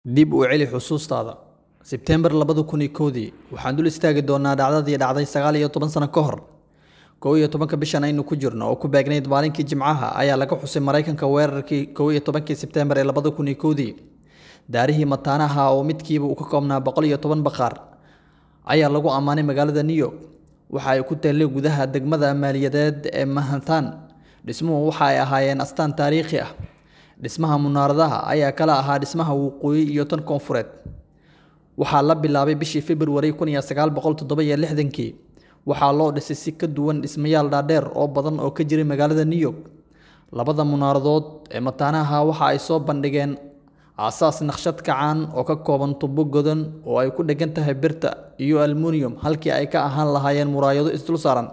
Dib u celi xusuustaada. Sebteembar labada kun iyo kowdii, waxaan dul istaagi doonaa dhacdadii dhacday sagaal iyo toban sano ka hor. kow iyo tobanka bishan aynu ku jirno oo ku beegnayd maalinkii Jimcaha ayaa laga xusay Mareykanka weerarkii kow iyo tobankii Sebteembar ee labada kun iyo kowdii. Daarihii mataanaha oo midkiiba uu ka koobnaa boqol iyo toban bakhaar ayaa lagu ammaanay magaalada New York. Waxa ay ku taallay gudaha degmada maaliyadeed ee Manhattan. Dhismuhu waxa ay ahaayeen astaan taariikhi ah. Dhismaha munaaradaha ayaa kala ahaa dhismaha waqooyi iyo tan koonfureed. Waxaa la bilaabay bishii February kun iyo sagaal boqol toddoba iyo lixdankii. Waxaa loo dhisay si ka duwan dhismayaal dhaadheer oo badan oo ka jiray magaalada New York. Labada munaaradood ee mataanaha waxa ay soo bandhigeen aasaas naqshad kacaan oo ka kooban tubo godan oo ay ku dheggan tahay birta iyo aluminium halkii ay ka ahaan lahaayeen muraayado isdul saaran.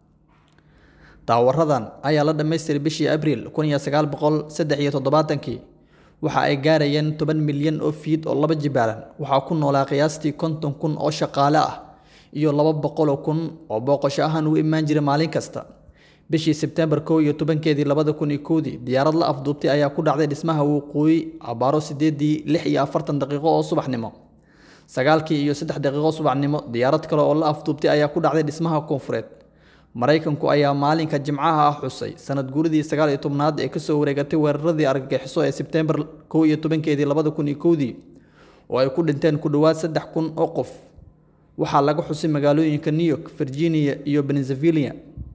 Taawaradan ayaa la dhammaystiray bishii Abriil kun iyo sagaal boqol saddex iyo toddobaatankii. Waxa ay gaarayeen toban milyan oo fiid oo laba jibaaran. Waxaa ku noolaa qiyaastii konton kun oo shaqaale ah iyo laba boqol oo kun oo booqasho ahaan u imaan jiray maalin kasta. Bishii Sebteembar kow iyo tobankeedii labada kun iyo kowdii, diyaarad la afduubtay ayaa ku dhacday dhismaha waqooyi abbaaro sideedii lix iyo afartan daqiiqo oo subaxnimo. Sagaalkii iyo saddex daqiiqo subaxnimo, diyaarad kale oo la afduubtay ayaa ku dhacday dhismaha koonfureed. Mareykanku ayaa maalinka Jimcaha ah xusay sanad guuridii sagaal iyo tobnaad ee kasoo wareegatay weeraradii argagixiso ee Sebteembar kow iyo tobankeedii labada kun iyo kowdii oo ay ku dhinteen ku dhowaad saddex kun oo qof. Waxaa laga xusay magaalooyinka New York, Virginia iyo Pennsylvania.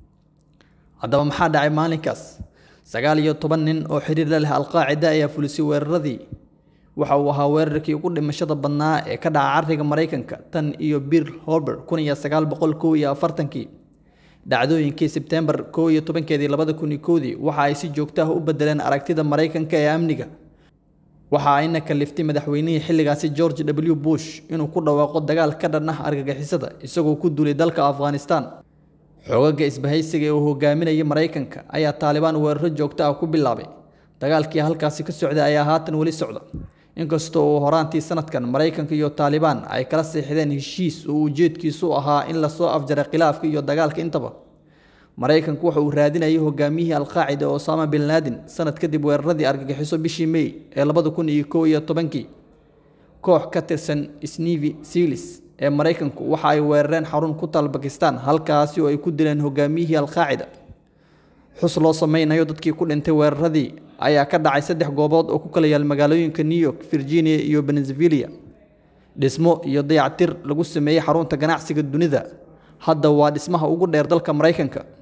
Haddaba maxaa dhacay maalinkaas? Sagaal iyo toban nin oo xiriir la leh Al-Qaacida ayaa fulisay weeraradii. Waxa uu ahaa weerarkii ugu dhimashada badnaa ee ka dhaca carriga Mareykanka tan iyo Pearl Harbor kun iyo sagaal boqol kow iyo afartankii. Dhacdooyinkii Sebteembar kow iyo tobankeedii labada kun iyo kowdii waxa ay si joogto ah u beddeleen aragtida Mareykanka ee amniga. Waxa ayna kaliftay madaxweynihii xilligaasi George W. Bush inuu ku dhawaaqo dagaal ka dhan ah argagixisada isagoo ku duulay dalka Afghanistan. Xoogagga isbahaysiga ee uu hogaaminayay Mareykanka ayaa Taliban weeraro joogto ah ku bilaabay. Dagaalkii halkaasi ka socday ayaa haatan weli socda. Inkasta oo horaantii sanadkan Mareykanka iyo Taliban ay kala seexdeen heshiis oo ujeedkiisu ahaa in la soo afjaray khilaafka iyo dagaalka intaba. Mareykanku waxa uu raadinayay hogaamiyihii Al-Qaacida Osama bin Laden sanad kadib weeraradii argagixiso bishii May ee labada kun iyo kow iyo tobankii. Koox ka tirsan Navy SEALs ee Mareykanku waxa ay weerareen xarun ku taal Bakistan halkaasi oo ay ku dileen hogaamiyihii Al-Qaacida. Xus loo sameynayo dadkii ku dhintay weeraradii ayaa ka dhacay saddex goobood oo ku kala yaal magaalooyinka New York, Virginia iyo Pennsylvania. Dhismo iyo dayactir lagu sameeyay xarunta ganacsiga dunida. Hadda waa dhismaha ugu dheer dalka Mareykanka.